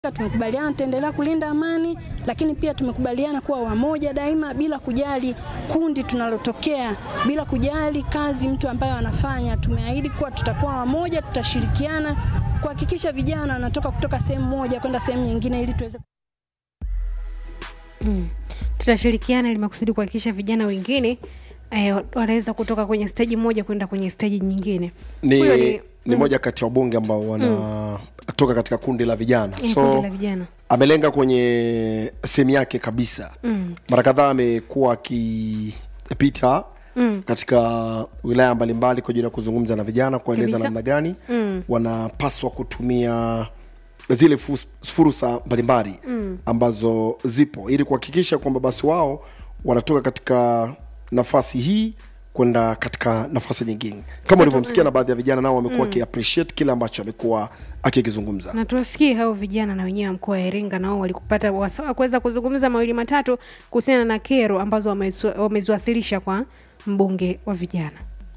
Tumekubaliana tutaendelea kulinda amani, lakini pia tumekubaliana kuwa wamoja daima, bila kujali kundi tunalotokea, bila kujali kazi mtu ambaye anafanya. Tumeahidi kuwa tutakuwa wamoja, tutashirikiana kuhakikisha vijana wanatoka kutoka sehemu moja kwenda sehemu nyingine ili tuweze Mm. Tutashirikiana ili makusudi kuhakikisha vijana wengine eh, wanaweza kutoka kwenye steji moja kwenda kwenye steji nyingine. ni, Huyo ni, mm, moja kati ya wabunge ambao wanatoka katika kundi la vijana eh, so kundi la vijana. amelenga kwenye sehemu yake kabisa Mm. mara kadhaa amekuwa akipita Mm. katika wilaya mbalimbali kwa ajili ya kuzungumza na vijana kueleza Kabisa. namna gani Mm. wanapaswa kutumia zile fus- fursa mbalimbali mm. ambazo zipo ili kuhakikisha kwamba basi wao wanatoka katika nafasi hii kwenda katika nafasi nyingine kama ulivyomsikia na baadhi ya vijana nao wamekuwa wakiappreciate kile ambacho amekuwa akikizungumza na tuwasikie hao vijana na wenyewe wa mkoa wa Iringa nao walikupata wasaa wa kuweza kuzungumza mawili matatu kuhusiana na kero ambazo wameziwa- wameziwasilisha kwa mbunge wa vijana.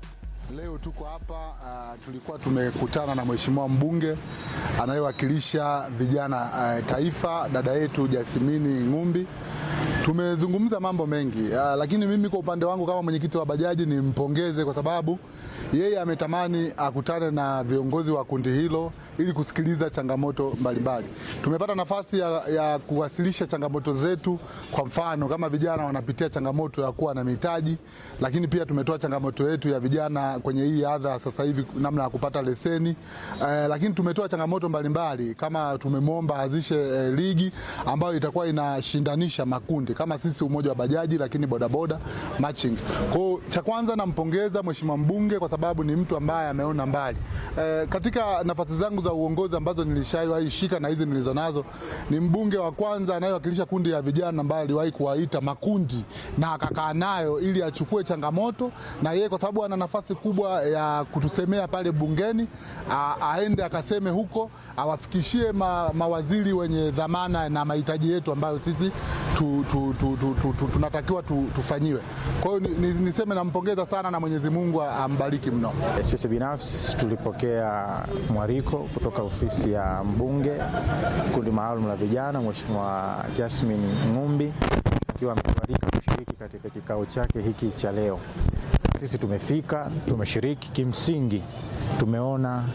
Leo tuko hapa uh, tulikuwa tumekutana na mheshimiwa mbunge anayewakilisha vijana uh, taifa, dada yetu Jasimini Ng'umbi. Tumezungumza mambo mengi uh, lakini mimi kwa upande wangu kama mwenyekiti wa bajaji nimpongeze kwa sababu yeye ametamani akutane na viongozi wa kundi hilo ili kusikiliza changamoto mbalimbali. Tumepata nafasi ya, ya kuwasilisha changamoto zetu. Kwa mfano kama vijana wanapitia changamoto ya kuwa na mitaji, lakini pia tumetoa changamoto yetu ya vijana kwenye hii adha sasa hivi, namna ya kupata leseni eh, lakini tumetoa changamoto mbalimbali kama tumemwomba azishe eh, ligi ambayo itakuwa inashindanisha makundi kama sisi umoja wa bajaji, lakini bodaboda matching. Kwa hiyo cha kwanza nampongeza mheshimiwa mbunge kwa sababu ni mtu ambaye ameona mbali eh, katika nafasi zangu za uongozi ambazo nilishawahi shika na hizi nilizonazo, ni mbunge wa kwanza anayewakilisha kundi ya vijana ambaye aliwahi kuwaita makundi na akakaa nayo ili achukue changamoto, na yeye kwa sababu ana nafasi kubwa ya kutusemea pale bungeni, a, aende akaseme huko, awafikishie ma, mawaziri wenye dhamana na mahitaji yetu ambayo sisi tu, tu, tu, tu, tu, tu, tunatakiwa tu, tufanyiwe. Kwa hiyo ni, ni, niseme nampongeza sana na Mwenyezi Mungu ambariki mno. Sisi binafsi tulipokea mwaliko kutoka ofisi ya mbunge kundi maalum la vijana, Mheshimiwa Jasmine Ng'umbi akiwa ametualika kushiriki katika kikao chake hiki cha leo. Sisi tumefika, tumeshiriki. Kimsingi tumeona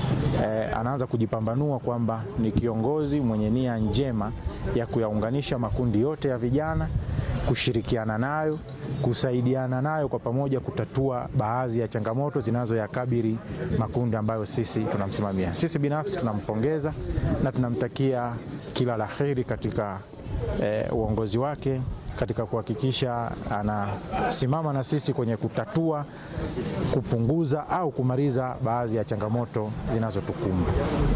eh, anaanza kujipambanua kwamba ni kiongozi mwenye nia njema ya kuyaunganisha makundi yote ya vijana, kushirikiana nayo, kusaidiana nayo kwa pamoja kutatua baadhi ya changamoto zinazoyakabili makundi ambayo sisi tunamsimamia. Sisi binafsi tunampongeza na tunamtakia kila la heri katika eh, uongozi wake katika kuhakikisha anasimama na sisi kwenye kutatua, kupunguza au kumaliza baadhi ya changamoto zinazotukumba.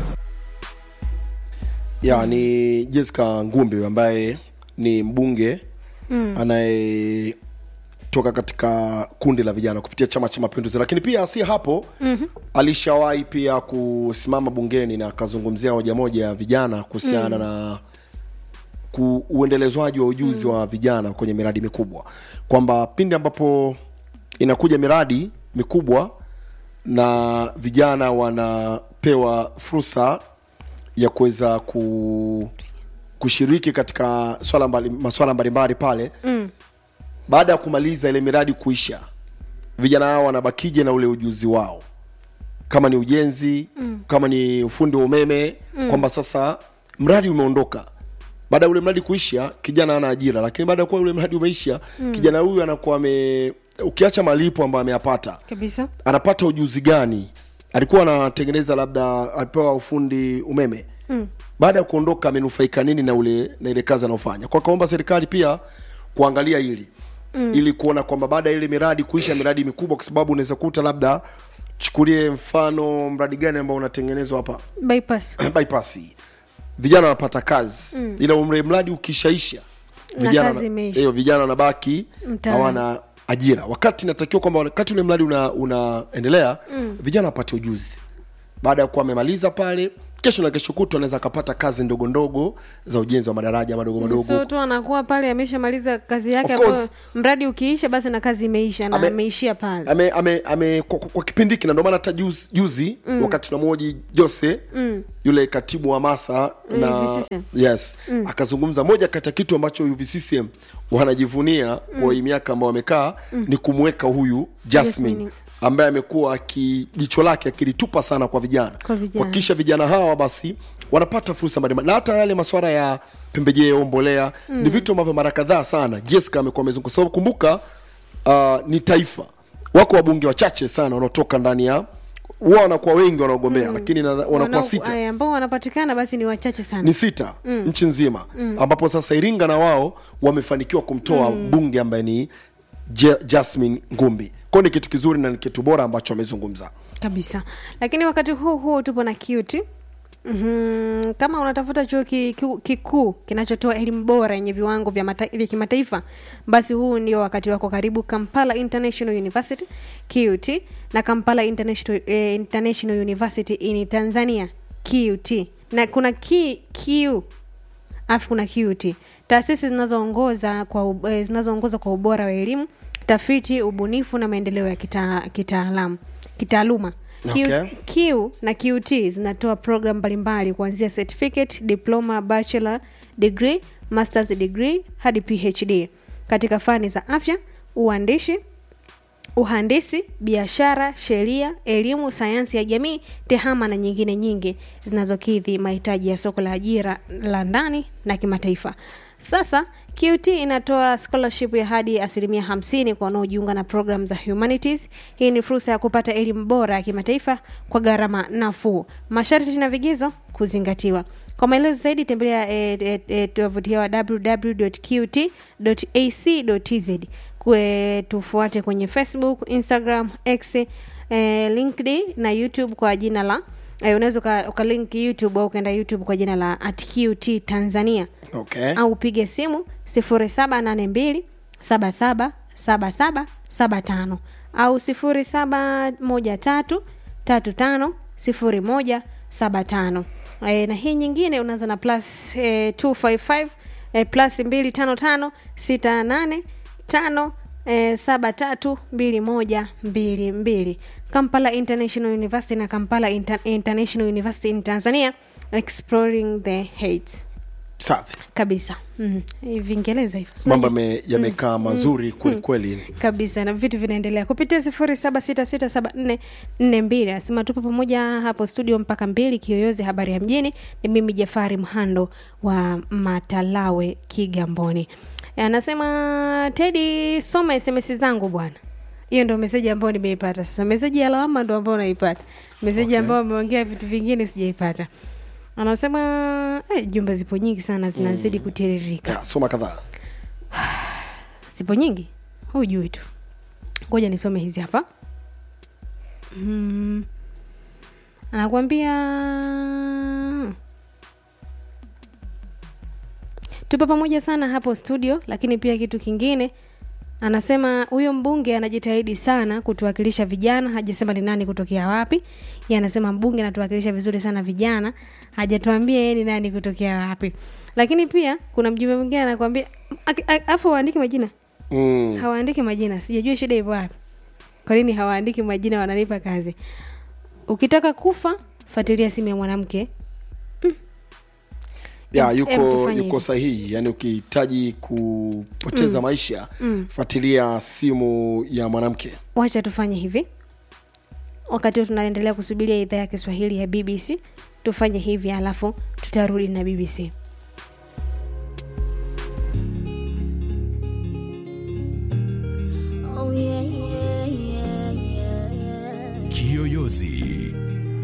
ya ni Jessica Ngumbi ambaye ni mbunge mm. anayetoka katika kundi la vijana kupitia Chama cha Mapinduzi, lakini pia si hapo mm-hmm. alishawahi pia kusimama bungeni na akazungumzia hoja moja ya vijana kuhusiana mm. na ku, uendelezwaji wa ujuzi mm. wa vijana kwenye miradi mikubwa, kwamba pindi ambapo inakuja miradi mikubwa na vijana wanapewa fursa ya kuweza ku, kushiriki katika swala mbali, maswala mbalimbali pale mm. baada ya kumaliza ile miradi kuisha, vijana hao wanabakije na ule ujuzi wao, kama ni ujenzi mm. kama ni ufundi wa umeme mm. kwamba sasa mradi umeondoka baada ya ule mradi kuisha, kijana ana ajira, lakini baada ya kuwa ule mradi umeisha mm. kijana huyu anakuwa ame ukiacha malipo ambayo ameyapata Kabisa. anapata ujuzi gani? Alikuwa anatengeneza labda, alipewa ufundi umeme mm. baada ya kuondoka amenufaika nini na ule na ile kazi anaofanya? Kwa kaomba serikali pia kuangalia hili mm. ili kuona kwamba baada ya ile miradi kuisha, miradi mikubwa, kwa sababu unaweza kuta labda, chukulie mfano mradi gani ambao unatengenezwa hapa Bypass. bypass, vijana wanapata kazi mm. ila umre mradi ukishaisha Na vijana kazi imeisha. hiyo vijana wanabaki Mtaani. hawana ajira, wakati inatakiwa kwamba wakati ule mradi una, unaendelea mm. vijana wapate ujuzi baada ya kuwa amemaliza pale kesho na kesho kutwa anaweza akapata kazi ndogo ndogo za ujenzi wa madaraja madogo madogo so tu anakuwa pale ameshamaliza kazi yake Of ambayo course. mradi ukiisha basi na kazi imeisha na Ame- ameishia pale ame, ame, ame, kwa, kwa, kwa kipindi hiki na ndio maana hata juzi, juzi mm. wakati tunamwoji jose mm. yule katibu wa masa na UVCCM. yes mm. akazungumza moja kati ya kitu ambacho UVCCM wanajivunia mm. kwa hii miaka ambao wamekaa mm. ni kumweka huyu Jasmine Jasmine. ambaye amekuwa aki- jicho lake akilitupa sana kwa vijana Kwa vijana. kuhakikisha vijana hawa basi wanapata fursa mbalimbali na hata yale masuala ya pembejeo mbolea mm. ni vitu ambavyo mara kadhaa sana Jessica amekuwa amezunguka kwa sababu kumbuka uh, ni taifa wako wabunge wachache sana wanaotoka ndani ya huwa wanakuwa wengi wanaogombea mm. lakini nadha- wanakuwa Wanao- sita aya, ambao wanapatikana basi ni wachache sana ni sita mm. nchi nzima mm. ambapo sasa iringa na wao wamefanikiwa kumtoa mm. mbunge ambaye ni Je- jasmine ngumbi kwao ni kitu kizuri na ni kitu bora ambacho amezungumza kabisa lakini wakati huu huu tupo na cute Mm-hmm. kama unatafuta chuo ki- ki- kikuu kinachotoa elimu bora yenye viwango vya, mata, vya kimataifa basi huu ndio wakati wako karibu kampala international university qt na kampala international, eh, international university in tanzania qt na kuna ki, q alafu kuna QT, taasisi zinazoongoza kwa ub- eh, zinazoongoza kwa ubora wa elimu, tafiti, ubunifu na maendeleo ya kita- kitaalamu kitaaluma. Q, Okay. Q na QT zinatoa program mbalimbali kuanzia certificate, diploma, bachelor degree, masters degree hadi PhD katika fani za afya, uandishi, uhandisi, biashara, sheria, elimu, sayansi ya jamii, tehama na nyingine nyingi zinazokidhi mahitaji ya soko la ajira la ndani na kimataifa. Sasa QT inatoa scholarship ya hadi asilimia hamsini kwa wanaojiunga na program za humanities. Hii ni fursa ya kupata elimu bora ya kimataifa kwa gharama nafuu. Masharti na vigezo kuzingatiwa. Kwa maelezo zaidi tembelea eh, eh, eh, tovuti yao www.qt.ac.tz. Kwe tufuate kwenye Facebook, Instagram, X, eh, LinkedIn na YouTube kwa jina la eh, unaweza uka- ukalink YouTube au ukaenda YouTube kwa jina la at QT Tanzania okay. au upige simu 0782 77 77 75 au 0713 35 01 75 e, na hii nyingine unaanza na plus e, 255 e, plus 255 68 5 e, saba tatu mbili moja mbili mbili kampala international university na kampala Inter international university in tanzania exploring the hate safi kabisa mm. vingereza hivyo Si mambo unajua? yame- yamekaa mazuri kweli kweli kabisa na vitu vinaendelea kupitia sifuri saba sita sita saba nne nne mbili anasema tupo pamoja hapo studio mpaka mbili kiyoyozi habari ya mjini ni mimi jafari mhando wa matalawe kigamboni anasema tedi soma sms zangu bwana hiyo ndo meseji ambayo nimeipata sasa meseji ya lawama ndo ambayo naipata meseji Okay. ambayo ameongea vitu vingine sijaipata anasema eh, jumbe zipo nyingi sana zinazidi kutiririka ya, soma kadhaa zipo nyingi hujui tu ngoja nisome hizi hapa mm. anakuambia tupo pamoja sana hapo studio lakini pia kitu kingine anasema huyo mbunge anajitahidi sana kutuwakilisha vijana hajasema ni nani kutokea wapi ye anasema mbunge anatuwakilisha vizuri sana vijana hajatuambia yeye ni nani kutokea wapi lakini pia kuna mjumbe mwingine anakwambia aki- a- afu waandiki majina mm. hawaandiki majina sijajua shida ipo wapi kwa nini hawaandiki majina wananipa kazi ukitaka kufa fuatilia simu ya mwanamke ya Em- em, yuko tufanye yuko hivi. sahihi yani ukihitaji kupoteza maisha fuatilia simu ya mwanamke wacha tufanye hivi wakati huu tunaendelea kusubiria idhaa ya kiswahili ya bbc tufanye hivi alafu tutarudi na bbc Oh yeah, yeah, yeah, yeah, yeah. Kiyoyozi